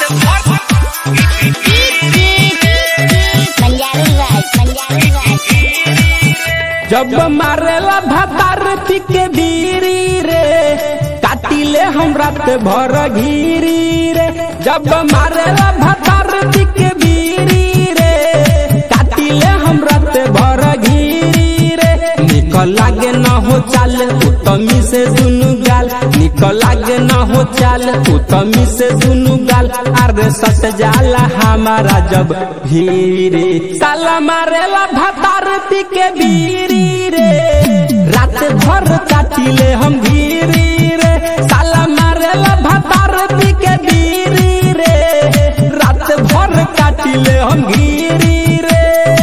जब मारेला भतार के बीरी रे काटिले हम रात भर घीरी रे जब मारेला भतार के बीरी रे काटिले हम रात भर घीरी रे निकल लागे न हो चाल उत्तमी से दुनु गाल निकल लागे न हो चाल उत्तमी से दुनु गाल अरे सट जाला हमारा जब भीरे साला मारेला भतार के बीरी रे रात भर काटिले हम घीरी रे साला मारेला भतार के बीरी रे रात भर काटिले हम घीरी रे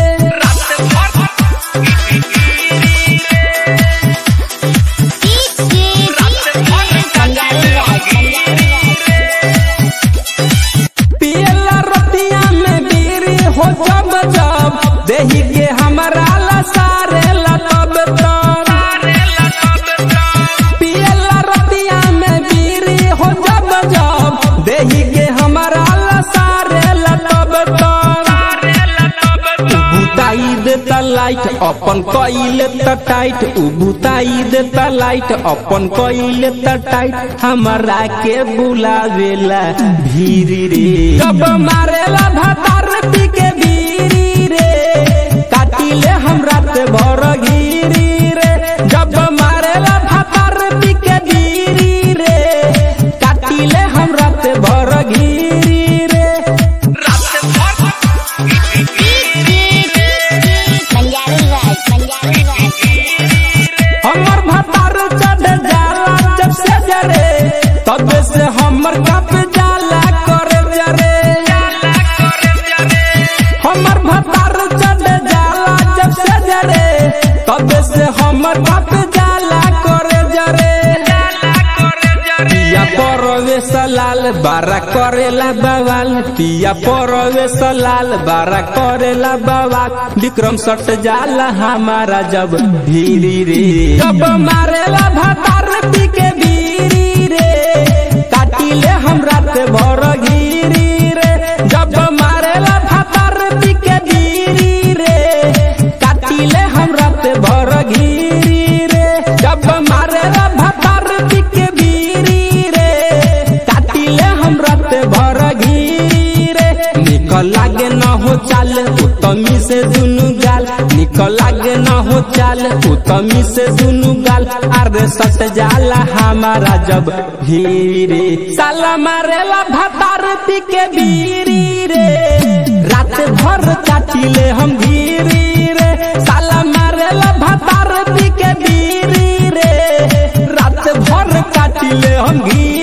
पियला रतिया में बीरी हो जब जब देही के हमरा ला सारे ला तब तब पियला रतिया में बीरी हो जब जब देही के हमरा ला सारे ला तब तब बुताई देता लाइट अपन कइले त टाइट उ बुताई देता लाइट अपन कइले त टाइट हमरा के बुलावेला भीरी रे जब मारेला भतार के भीरी रे काटिले हम रात भर घीरी रे जब मारेला भतार के भीरी रे काटिले हम रात भर घीरी रे हमर भतार चढ़ जाला जब से जरे तब से हमर कप जाला करे जरे हमर भतार चढ़ जाला जब से जरे तब से हमर कप जाला करे जरे पिया परवेश लाल बारा करेला बवाल पिया परवेश लाल बारा करेला बवाल विक्रम सट जाला हमारा जब भीरी रे जब मारेला भतार के भीरी रे काटिले हम रात भर घीरी रे जब मारेला भतार के भीरी रे काटिले हम रात भर घीरी रे जब मारेला भतार के भीरी रे काटिले हम रात भर घीरे निकल लागे न हो चाल उत्तमी से दुनु गाल निकल लागे न हो चाल उत्तमी से दुनु गाल अरे सट जाला हमारा जब भीरे साला मारेला भतार के भीरी रे रात भर काटिले हम घीरी रे साला मारेला भतार के भीरी रे रात भर काटिले हम घी